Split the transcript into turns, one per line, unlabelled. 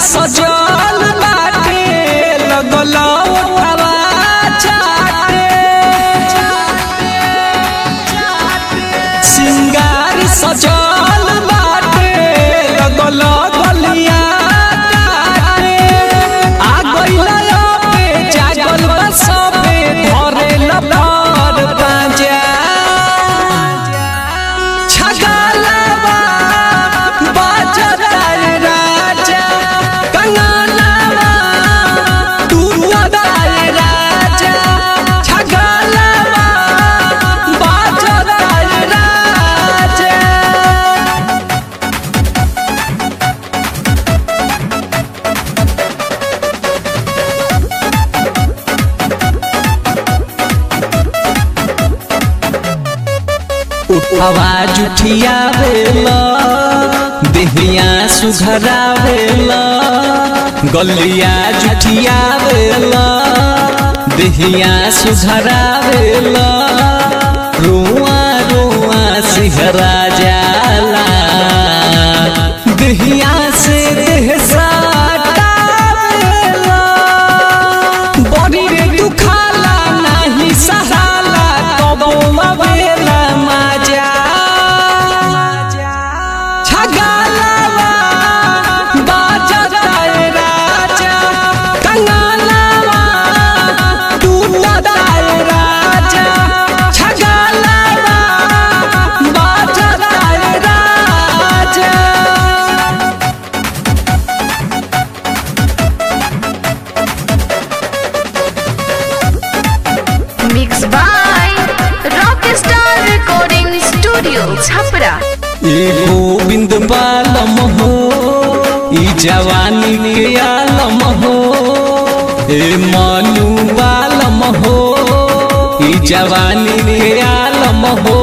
सजल बाटे लगल ओठवा चाटे सिंगार सजल बाटे लगल गलिया काटे आ गइल पे जागल बा सबे धरे लपर बाजा छगलवा बाजतार राजा कंगनवा टूटतार राजा छगलवा बाजतार राजा आवाज उठियावेला देहिया सुघरावेला गलिया जुठियावेला देहिया सुघरावेला रुआ रुआ सिहरा जाला देहिया से देह साटावेला बड़ी रे दुखाला नाही सहाला कबो अवेला मजा छगलवा बाजतार राजा कंगनवा टूटतार राजा छगलवा बाजतार राजा
Mixed by Rockstar Recording Studio, Chhapra.
ए गोविंद बालम हो ई जवानी के आलम हो ए मनु बालम हो ई जवानी के आलम हो